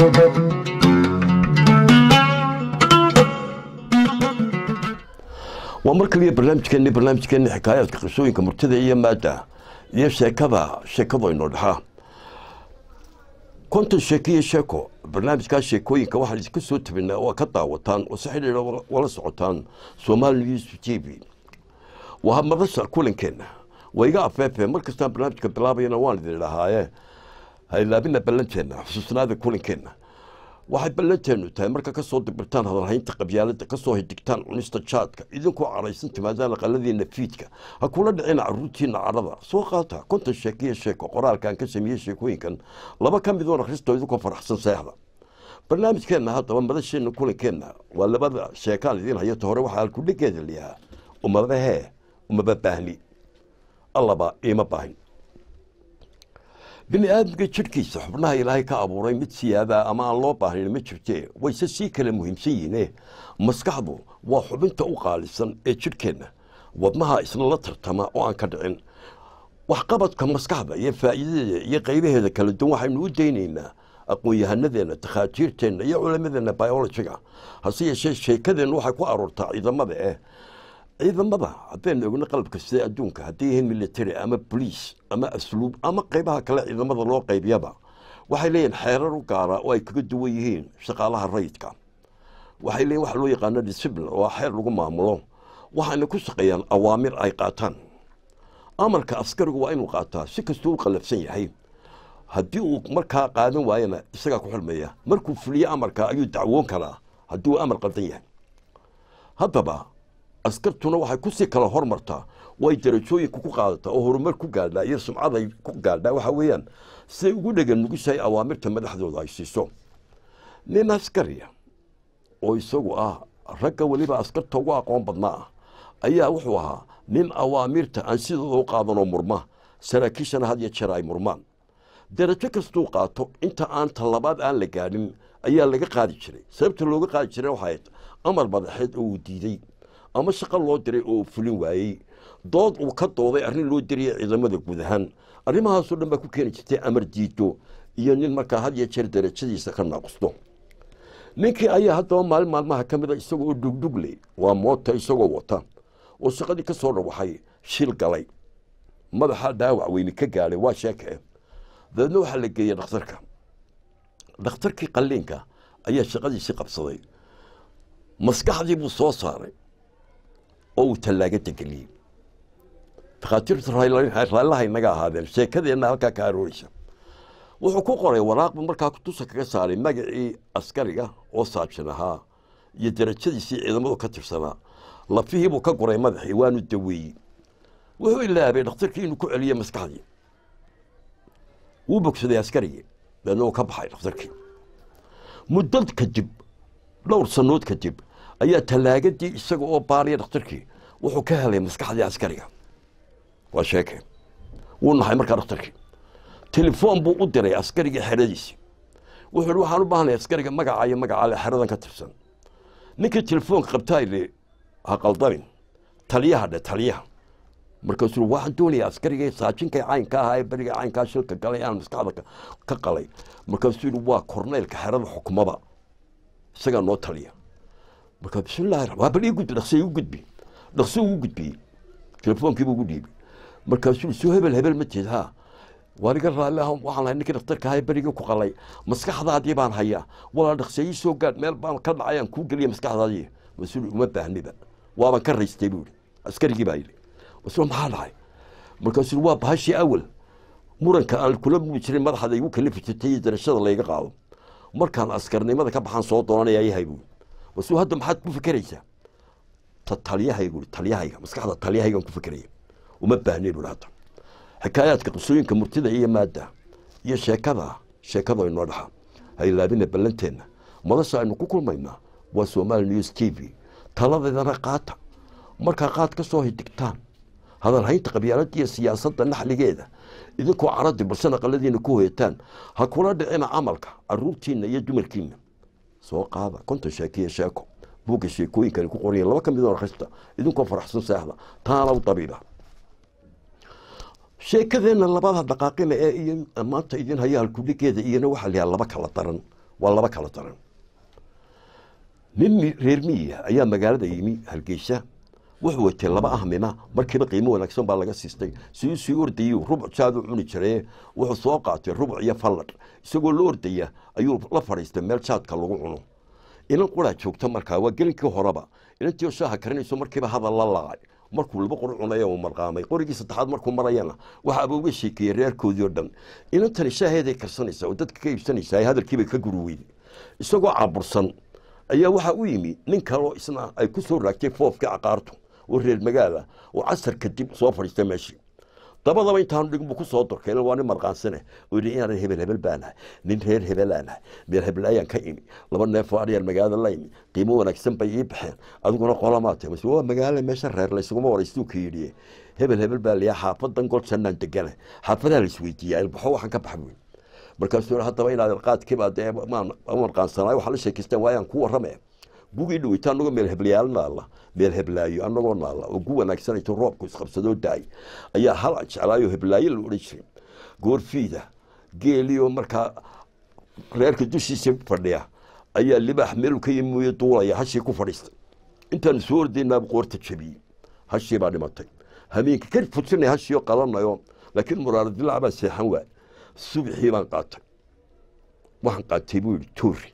waa mar kaliya barnaamijkeeni barnaamijkeeni xikaayaadka qisooyinka murtida iyo maadda iyo sheekada sheekadu aynoo dhexaa konton sheeko iyo sheeko barnaamijkaa sheekooyinka waxaan iska soo tabinaa waa ka daawataan oo si xidhiidha wala socotaan soomaali news t v waa madasha kulankeenna waa iga afeefe mar kastaan barnaamijka bilaabayana waan idin idhahaaye haylaabina ballanteenna xusuusnaada kulankeenna waxay ballanteenu tahay marka ka soo dibirtaan hadalhaynta qabyaalada kasoo hidigtaan cunista jaadka idinkoo caraysan timaadaan aqaladiina fiidka ha kula dhicina caruurtiina cadhada soo qaata konton sheekiyo sheeko qoraalkaan ka sameeyey sheekooyinkan laba ka midoon akhristo idinkoo faraxsan seexda barnaamijkeenna haddaba madasheena kulankeenna waa labada sheekaan idiin hayata hore waxaa halkudhigeeda layahaa umadahee umaba baahni allaba iima baahin bini aadamka jidhkiisa xubnaha ilaahay ka abuuray mid siyaadaa ama aan loo baahnayn ma jirtee wayse sii kala muhiimsan yihiine maskaxdu waa xubinta u qaalisan ee jidhkeenna wadnaha isna la tartama oo aan ka dhicin waxqabadka maskaxda iyo faa'iidadeeda iyo qaybaheeda kala duwan waxaynu u daynaynaa aqoon-yahanadeenna takhaatiirteenna iyo culimadeenna biologiga hase yeeshee sheekadeenna waxay ku aroortaa ciidamada eh ciidamada haddaynu ogno qalabka sida adduunka hadday yihiin military ama boliis ama asluub ama qaybaha kale ciidamada loo qaybiyaba waxay leeyihin xeerar u gaara oo ay kaga duwan yihiin shaqaalaha rayidka waxay leeyihin waxa loo yaqaano discipline oo xeer lagu maamulo waxayna ku shaqeeyaan awaamir ay qaataan amarka askarigu waa inuu qaataa si kastuu u qalafsan yahay haddii uu markaa qaadan waayana isagaa ku xulmaya markuu fuliyo amarka ayuu dacwoon karaa haddii uu amar qaldan yahay haddaba askartuna waxay kusii kala hormartaa way darajooyinka ku qaadataa oo horumar ku gaadhaa iyo sumcaday ku gaadhaa waxa weeyaan siday ugu dhegan nugushahay awaamirta madaxdooda ay siiso nin askariya oo isagu ah ragga weliba askarta ugu aqoon badnaa ah ayaa wuxuu ahaa nin awaamirta aan sidooda u qaadanoo murma saraakiishana had iyo jeer ay murmaan darajo kastuu qaato inta aan talabaad aan la gaadhin ayaa laga qaadi jiray sababta looga qaadi jiray waxay amar madaxeed oo uu diiday ama shaqo loo diray oo fulin waayey dood uu ka dooday arrin loo diraya ciidamada guud ahaan arrimahaasoo dhan baa ku keeni jirtay amar diido iyo nin markaa had iyo jeer darajadiisa ka naaqusto ninkii ayaa haddaba maalin maalmaha ka mida isagoo oo dhugdhugle waa moota isagoo wata oo shaqadii ka soo dhawaxay shil galay madaxa dhaawac weyni ka gaadhay waa sheeke dabeedna waxaa la geeyey dhakhtarka dhakhtarkii qalliinka ayaa shaqadiisii qabsaday maskaxdii buu soo saaray oo uu tallaagada geliyey takhaatiirtu raallaha inaga ahaadeen sheekadeenna halkaa ka arooreysa wuxuu ku qoray waraaqbu markaa kutusa kaga saaray magacii askariga oo saabsan ahaa iyo darajadiisii ciidamadu ka tirsanaa lafihiibuu ka guray madaxii waanu daweeyey wuxuu ilaabay dhakhtarkii inuu ku celiyey maskaxdii wuu bogsaday askarigii daedna uu ka baxay dhakhtarkii muddo kadib dhowr sannood kadib ayaa tallaagadii isaga oo baariya dhakhtarkii wuxuu ka helay maskaxdii askariga waa sheeke wuu naxay markaa dhakhtarkii telefoon buu u diray askarigii xeradiisii wuxuu ihi waxaan u baahnay askariga magaca iyo magacaale xeradan ka tirsan ninkii telefoonka qabtaa idhi ha qaldamin taliyaha dhe taliyaha markaasuu waxaan doonaya askarigii saajinkai caynka ahaa ee beriga caynkaa shilka galay aan maskaxda ka qalay markaasuu yidhi waa korneylka xerada xukumada isagaa noo taliya markaa bismillahi waa bal ii gudbi dhaqsi igu gudbi dhaqsi ugu gudbiyey telefoonkiibu ugu dhiibay markaasuu soo hebel hebel ma jeed ha waan iga raalli ah waxaan lahay ninkii dhakhtarka ahaa berigii ku qalay maskaxdaadii baan hayaa walaa dhaqseeyii soo gaadh meel baan ka dhacay aan kuu geliya maskaxdaadii mas-uul uma baahniba waaban ka raystay buu yidhi askarigii baa yidhi mas-uul maxaa dhacay markaasuu waa bahashii awal muranka aan kula mudi jirin madaxda igu kalifi jirtay iyo darashada layga qaado markaan askarnimada ka baxaan soo doonanaya yahay buu mas-uul hadda maxaad ku fikeraysaa ta taliyahaygu taliyahayga maskaxda taliyahaygaan ku fikeraya uma baahnayn buu hadda xikaayaadka qisooyinka murtida iyo maadda iyo sheekada sheekada inoo dhaxa haylaabina ballanteenna madasha aynu ku kulmaynaa waa somaali news t v taladeedana qaata markaa qaad ka soo hidigtaan hadalhaynta qabyaaladda iyo siyaasadda naxligeeda idinkoo caradi balse aqaladiina ku hoyataan ha kula dhicina camalka caruurtiina iyo dumarkiina soo qaada konton sheekiyo sheeko buugga sheekooyinkani ku qorayen laba ka midoo akhrista idinkoo faraxsan seexda taana u dabiiba sheekadeenna labada dhaqaaqina ee iyo maanta idin haya halkudhigeeda iyana waxaa layaha laba kala daran waa laba kala daran nin reer miyiga ayaa magaalada yimi hargeysa wuxuu watay laba ahmima markiiba qiimo wanaagsan baa laga siistay siduu sii ordayey rubuc jaad u cuni jiraye wuxuu soo qaatay rubuc iyo falladh isagoo la ordaya ayuu la fadhiistay meel jaadka lagu cuno inan quraa joogta markaa waa gelinkii horeba inantii shaaha karinayso markiiba hadal la laacay markuu laba qori cunaya uu marqaamay qorigii saddexaad markuu marayana waxaaba uga sheekeeyey reerkoodii oo dhan inantani shaaheeday karsanaysaa oo dadka ka iibsanaysaa hadalkiibay ka guri weyday isagoo cabursan ayaa waxaa u yimi nin kaloo isna ay ku soo raagtay foofkii caqaartu oo reer magaala oo casar kadib soo fadhiistay meeshii dabadaba intaanu dhigin buu ku soo dorkay waa nin marqaansane oo yidhi inaan hebel hebel baanahay nin reer hebelaanahay meel hebelaayaan ka imi laba neefoo aryaan magaalada la imi qiimo wanaagsan bay ii baxeen adiguna qolamaatay mase waa magaala meesha reer laysuguma waraystuu ka yidhi hebel hebel baa liyaa xaafadan gol jannaan degana xaafadaa la isweydiiyaa ilbaxo waxaan ka bax weyn markaasuu haddaba inaad qaadkiiba dee marqaansanaay waxaa la sheekaystaan waayaan ku warrame gugii dhaweyta anagoo meel heblayaal naalla meel heblaayo anagoo naalla oo gu wanaagsanayto roobku isqabsadoo daay ayaa hal jeclaayo heblaayo la odhan jiray goorfiida geeliyo markaa reerka dushiisa fadhiya ayaa libaax meelu ka yimiyo duulaya hashii ku fadhiistay intaanu soo ordaynaaba qoorta jabiyey hashii baa dhimatay hameenka ka fujinay hashiioo qalanayo laakiin muraaradilaac baa seexan waay subxii baan qaatay waxaan qaatay buu yidhi toori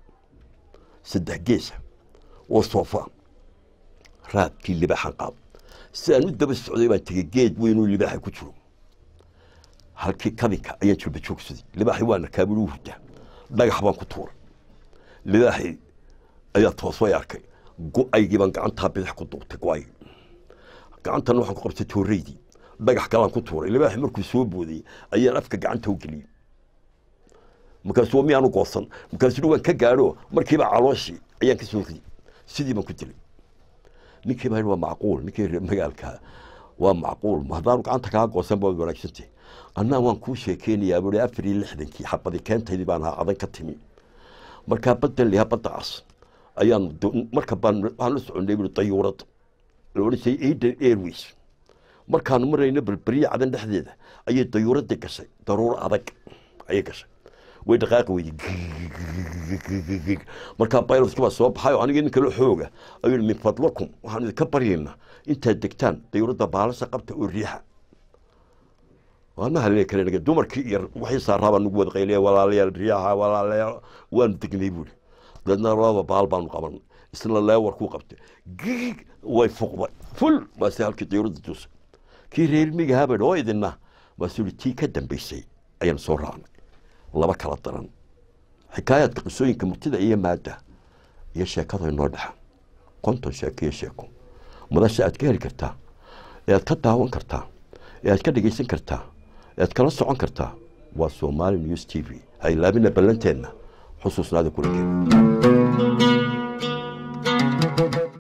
saddex geesa oo soofa raadkii libaaxan qaab si aan u daba socday baan tegey geed weynuu libaaxa ku jiro halkii kabinka ayaan jilba joogsaday libaaxii waana kaabul u hurdaa dhagax baan ku tuuray libaaxii ayaa toosay arkay go-aygii baan gacantaa bidix ku duubtay go-aygii gacantana waxaan ku qabtay tooreydii dhagax kalaan ku tuuray libaaxii markuu soo boodayey ayaan afka gacanta u geliyey markaasuu miyaanu goosan markaasuu waan ka gaadho markiiba calooshii ayaan ka soo riday sidii baan ku dilay ninkii baa waa macquul ninkii reer magaalka waa macquul haddaanu gacanta kaa goosan baad wanaagsantay annaa waan kuu sheekeynayaa buui afar iyo lixdankii xabadi keentaydii baan ahaa adan ka timi markaa baddan lihaa badda cas ayaan marka baan waxaan la soconay buui dayuurad la odhan jiray aden airways markaanu marayno berberiya cadan dhexdeeda ayay dayuuradii gashay daruuro adag ayay gashay way dhaqaaqi weyday markaa baylotkii baa soo baxay oo anigii nin kale xooga ayuu min fadlakum waxaan idinka baryaynaa intaad degtaan dayuuradda baalasha qabta oo riixa waana halina kale naga dumarkii iyo waxii saaraabaa nagu wada qayliya walaalayaal riyaha walaalayaal waanu degnay buuri dadna labada baal baanu qabanay isna leewar kuu qabtay gig way fuqday ful baase halkii dayuuradda duusay kii reer migahaa bay oo idinna baasuu yihi tii ka dambaysay ayaan soo raacnay laba kala daran xikaayaadka qisooyinka murtida iyo maadda iyo sheekada inoo dhexa konton sheeko iyo sheeko madasha aad ka heli kartaa ee aad ka daawan kartaa ee aad ka dhegaysan kartaa ee aad kala socon kartaa waa somali news t v ha ilaabina ballanteenna xusuusnaada kuligeed